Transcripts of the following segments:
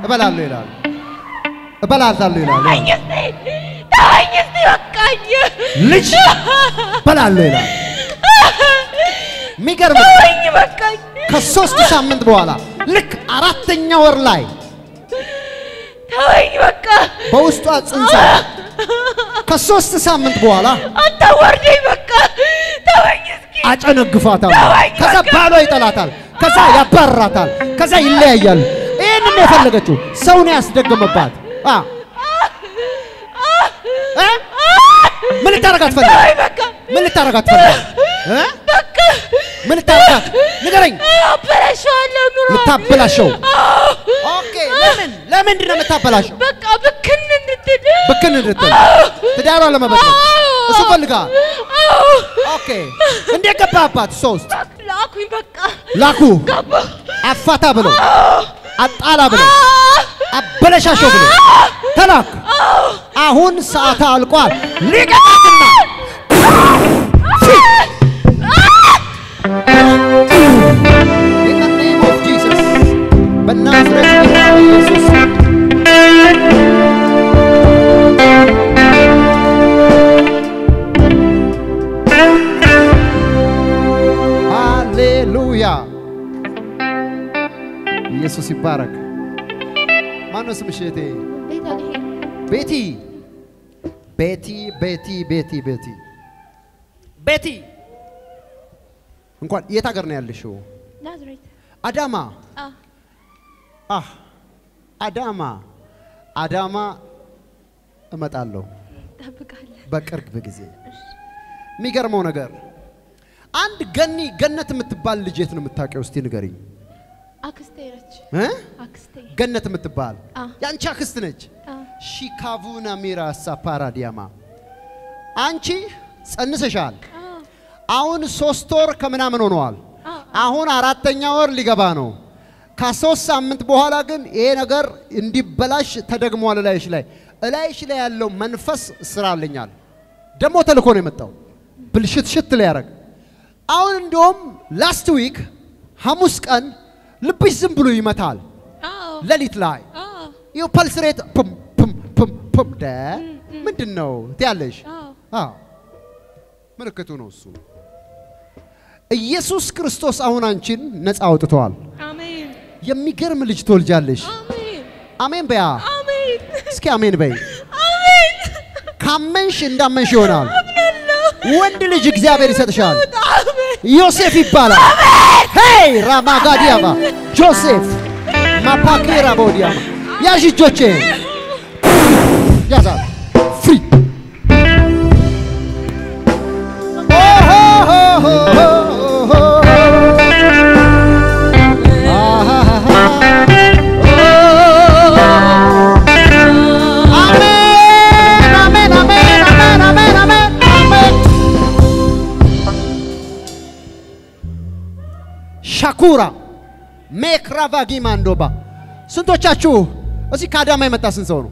እበላለሁ ይላል። እበላለሁ ይላል። ተወኝ እስቲ ተወኝ እስቲ በቃኝ። ልጅ እበላለሁ ይላል። የሚገርም ነው። ተወኝ በቃኝ። ከሶስት ሳምንት በኋላ ልክ አራተኛ ወር ላይ ተወኝ በቃ በውስጧ ጽንሳ ከሶስት ሳምንት በኋላ አታዋርደኝ በቃ ተወኝ እስኪ አጨነግፋታል። ተወኝ ከዛ በቃ። ባሏ ይጠላታል። ከዛ ያባርራታል። ከዛ ይለያያሉ። ይህንን ነው የፈለገችው። ሰውን ያስደገመባት አ እ? ምን ልታረጋት ፈለገ? ተወኝ በቃ ምን ልታረጋት ፈለገ? እ? በቃ ምን ልታረጋት ንገረኝ። አበላሸዋለሁ ኑሮ ልታበላሸው። ኦኬ። ለምን ለምንድን ነው የምታበላሸው? በቃ ብክን እንድትል ብክን እንድትል ትዳሯ ለመበጥበጥ እሱ ፈልጋል። ኦኬ። እንዴት ገባባት? ሶስት ላኩኝ በቃ ላኩ ገባ አፋታ ብለው አጣላ ብለው አበለሻሸው ብለው ተላክ። አሁን ሰዓት አልቋል። ሊቀጣትና In the name of Jesus በናዝሬቱ ጌታ በኢየሱስ ስም ሃሌሉያ ኢየሱስ ይባረክ። ማነው ስምሽ እህቴ? ቤቲ ቤቲ ቤቲ ቤቲ ቤቲ ቤቲ እንኳን የት ሀገር ነው ያለሽው? ናዝሬት አዳማ አ አህ አዳማ አዳማ እመጣለሁ ጠብቃለሁ። በቅርብ ጊዜ። የሚገርመው ነገር አንድ ገኒ ገነት የምትባል ልጅ የት ነው የምታውቂው? እስቲ ንገሪኝ አክስቴ ነች። እ? አክስቴ ገነት የምትባል አ የአንቺ አክስት ነች። አ ሺካቡና ሚራሳ ፓራዲያማ አንቺ ጸንሰሻል። አ አሁን ሶስት ወር ከምናምን ሆነዋል። አ አሁን አራተኛ ወር ሊገባ ነው። ከሶስት ሳምንት በኋላ ግን ይሄ ነገር እንዲበላሽ ተደግሟል። እላይሽ ላይ እላይሽ ላይ ያለው መንፈስ ስራ አለኛል ደግሞ ተልኮ ነው የመጣው ብልሽት ሽት ሊያደርግ አሁን እንዲሁም ላስት ዊክ ሐሙስ ቀን ልብሽ ዝም ብሎ ይመታል። አዎ ሌሊት ላይ አዎ ይኸው ፐልስ ሬት ፕም ፕም ፕም ፕም ደ ምንድን ነው ትያለሽ? አዎ አዎ ምልክቱ ነው እሱ። ኢየሱስ ክርስቶስ አሁን አንቺን ነፃ አውጥተዋል። አሜን የሚገርም ልጅ ትወልጃለሽ። አሜን አሜን በያ አሜን እስኪ አሜን በይ። አሜን ካመንሽ እንዳመንሽ ይሆናል። ወንድ ልጅ እግዚአብሔር ይሰጥሻል። አሜን ዮሴፍ ይባላል። ሄይ ራማጋዲያማ ጆሴፍ ማፓኬራ ቦዲያማ ያዥ እጆቼ ያዛል ፍሪ አሜን አሜን አሜን አሜን አሜን አሜን አሜን ሻኩራ ሜክራቫጊ ማንዶባ ስንቶቻችሁ እዚህ ከአዳማ የመጣ ስንት ሰው ነው?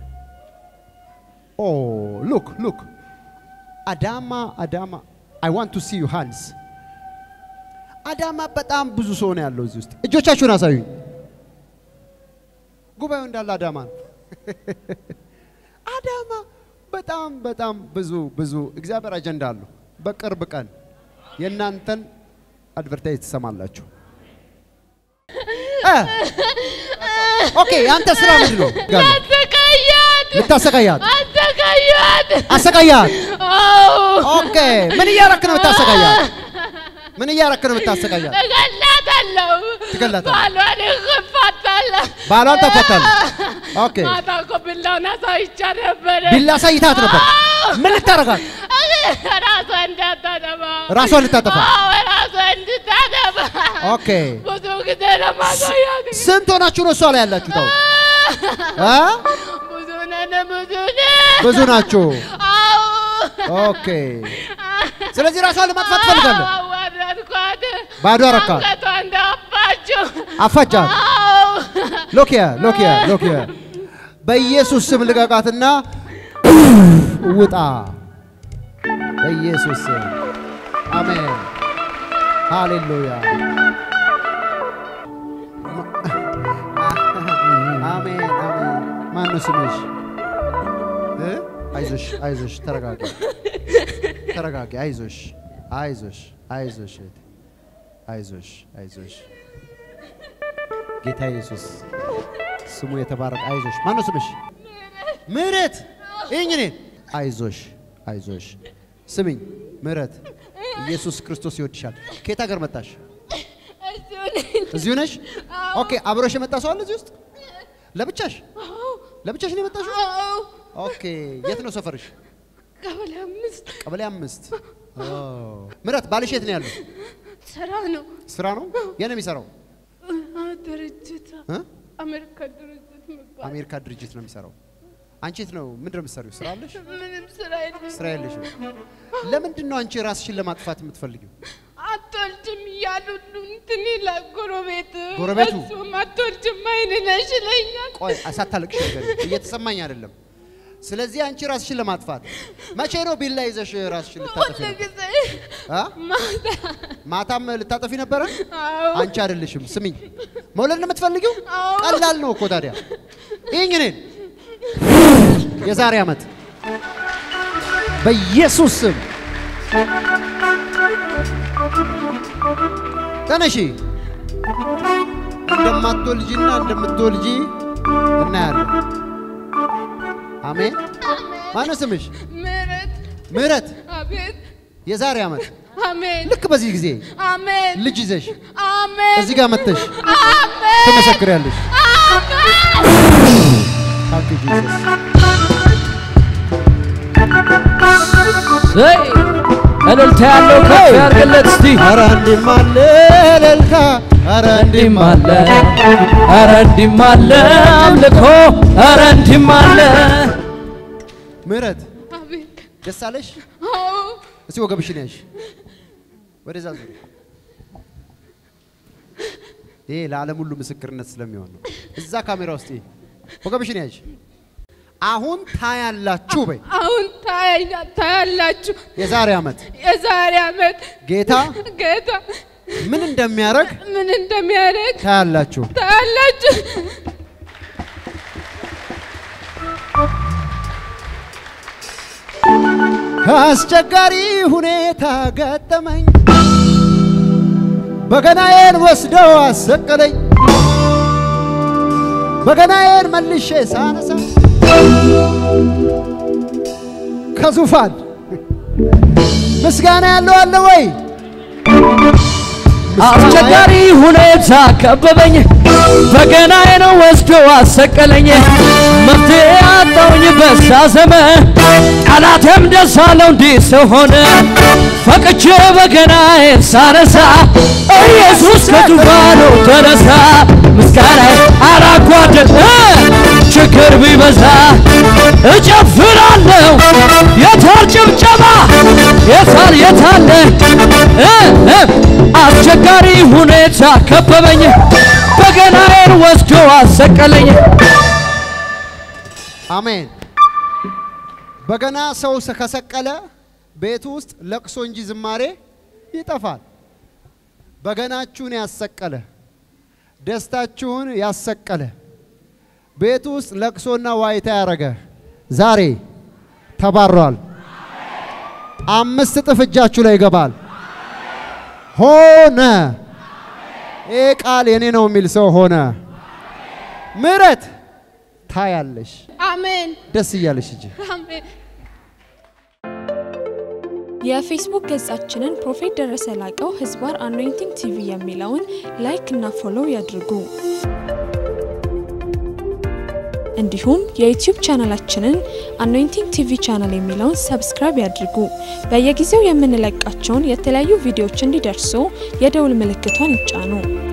ኦ ሉክ ሉክ አዳማ አዳማ አይ ዋንት ቱ ሲ ዩ ሃንድስ አዳማ በጣም ብዙ ሰው ነው ያለው እዚህ ውስጥ። እጆቻችሁን አሳዩኝ። ጉባኤው እንዳለ አዳማ ነው። አዳማ በጣም በጣም ብዙ ብዙ እግዚአብሔር አጀንዳ አለው። በቅርብ ቀን የእናንተን አድቨርታይዝ ትሰማላችሁ። እ ኦኬ የአንተ ስራ ምንድን ነው? ጋለ አሰቃያት ልታሰቃያት አሰቃያት አሰቃያት። አዎ ኦኬ ምን እያረክ ነው የምታሰቃያት? ምን እያረክ ነው የምታሰቃያት? እገላታለሁ ትገላታለህ? ባሏን እገፋታለሁ ባሏን ተፈታል። ኦኬ ማታ እኮ ብላውን አሳይቻ ነበረ ቢላ አሳይታት ነበር። ምን ልታረጋት? ራሷ እንዳታጠባ ራሷን ልታጠፋ? አዎ ራሷ እንድታጠባ ኦኬ ብዙ ጊዜ ለማሳያት ስንት ሆናችሁ ነው እሷ ላይ ያላችሁ? ታው እ ብዙ ነን ብዙ ነን ብዙ ናችሁ። አዎ ኦኬ ስለዚህ ራሷን ለማጥፋት ትፈልጋለህ? አዋረድኳት ባዶ አረካት። አንገቷ እንዳፋችው አፋጃት። አዎ ሎኪያ ሎኪያ ሎኪያ በኢየሱስ ስም ልቀቃትና ውጣ። በኢየሱስ ስም አሜን። ሃሌሉያ አሜን ማን ነው ስምሽ? እ? አይዞሽ አይዞሽ፣ ተረጋጊ ተረጋጊ። አይዞሽ አይዞሽ አይዞሽ እህቴ፣ አይዞሽ አይዞሽ። ጌታ ኢየሱስ ስሙ የተባረከ። አይዞሽ። ማን ነው ስምሽ? ምህረት ይህኝ እኔን። አይዞሽ አይዞሽ። ስሚኝ ምህረት፣ ኢየሱስ ክርስቶስ ይወድሻል። ከየት ሀገር መጣሽ? እዚሁ ነኝ። እዚሁ ነሽ? ኦኬ። አብሮሽ የመጣ ሰው አለ እዚህ ውስጥ? ለብቻሽ ለብቻሽ ነው የመጣሽው? አዎ፣ ኦኬ። የት ነው ሰፈርሽ? ቀበሌ አምስት ቀበሌ አምስት። ኦ። ምህረት ባልሽ የት ነው ያለው? ስራ ነው። ስራ ነው? የት ነው የሚሰራው? አ፣ ድርጅት እ? አሜሪካ ድርጅት የሚባል አሜሪካ ድርጅት ነው የሚሰራው። አንቺ የት ነው ምንድን ነው የምትሰሪው? ስራ አለሽ? ምንም ስራ የለም። ስራ የለሽም። ለምንድን ነው አንቺ ራስሽን ለማጥፋት የምትፈልጊው? አትወልጅም እያሉ እንትን ይላል ጎረቤት። ጎረቤቱ? እሱም አትወልጅም አይን ነሽ ይለኛል። ቆይ ሳታለቅሽ ነገር እየተሰማኝ አይደለም። ስለዚህ አንቺ ራስሽን ለማጥፋት መቼ ነው ቢላ ይዘሽ ራስሽን ልታጠፊ ሁሉ ነው? ጊዜ አ? ማታ ማታም ልታጠፊ ነበረ? አዎ አንቺ አይደለሽም። ስሚኝ፣ መውለድ ነው የምትፈልጊው? አዎ። ቀላል ነው እኮ ታዲያ። ይህኝ እኔን የዛሬ ዓመት በኢየሱስ ስም ተነሺ። እንደማትወልጂና እንደምትወልጂ እናያለን። አሜን። ማነው ስምሽ? ምህረት ምህረት። አቤት የዛሬ ዓመት አሜን ልክ በዚህ ጊዜ አሜን ልጅ ይዘሽ አሜን እዚህ ጋር መጥተሽ አሜን ትመሰክሪያለሽ። አሜን ታንክ ዩ ጂሰስ። ዘይ እልልታ ያለው ከፍ ያርግለት እስቲ ኧረ እንዲህም አለ እልልታ፣ ኧረ እንዲህም እንዲህም አለ ኧረ እንዲህም አለ አምልኮ ኧረ እንዲህም አለ ምህረት አቤት ደስ አለሽ? አዎ እስቲ ወገብሽን ያሽ ወደዛ ዙሪ። ይሄ ለዓለም ሁሉ ምስክርነት ስለሚሆን ነው። እዛ ካሜራ ውስጥ ይሄ ወገብሽን ያሽ። አሁን ታያላችሁ በይ። አሁን ታያኛ- ታያላችሁ የዛሬ ዓመት የዛሬ ዓመት ጌታ ጌታ ምን እንደሚያደርግ ምን እንደሚያደርግ ታያላችሁ። ታያላችሁ አስቸጋሪ ሁኔታ ገጠመኝ፣ በገናዬን ወስደው አሰቀለኝ። በገናዬን መልሼ ሳነሳ ከዙፋን ምስጋና ያለው አለ ወይ? አስቸጋሪ ሁኔታ ከበበኝ በገናዬን ወስዶ አሰቀለኝ መፍትሄ አጣውኝ በዛ ዘመን ጠላቴም ደስ አለው እንዲህ ስሆን ፈቅቼ በገናዬን ሳነሳ ኢየሱስ ከዙፋኑ ተነሳ ምስጋናዬ አላጓደል ችግር ቢበዛ እጨፍራለሁ የታል ጭብጨባ የታል የታለ እ እ አስቸጋሪ ሁኔታ ከበበኝ በገናዬን ወስዶ አሰቀለኝ አሜን። በገና ሰው ሰ- ከሰቀለ ቤቱ ውስጥ ለቅሶ እንጂ ዝማሬ ይጠፋል። በገናችሁን ያሰቀለ ደስታችሁን ያሰቀለ ቤቱ ውስጥ ለቅሶና ዋይታ ያረገ ዛሬ ተባሯል። አምስት እጥፍ እጃችሁ ላይ ይገባል። ሆነ። ይህ ቃል የኔ ነው የሚል ሰው ሆነ። ምህረት ታያለሽ። አሜን ደስ እያለሽ እጅ አሜን የፌስቡክ ገጻችንን ፕሮፌት ደረሰ ላቀው ህዝባር አኖይንቲንግ ቲቪ የሚለውን ላይክ እና ፎሎው ያድርጉ። እንዲሁም የዩቲዩብ ቻናላችንን አኖይንቲንግ ቲቪ ቻናል የሚለውን ሰብስክራይብ ያድርጉ። በየጊዜው የምንለቃቸውን የተለያዩ ቪዲዮዎች እንዲደርሱ የደውል ምልክቷን ይጫኑ።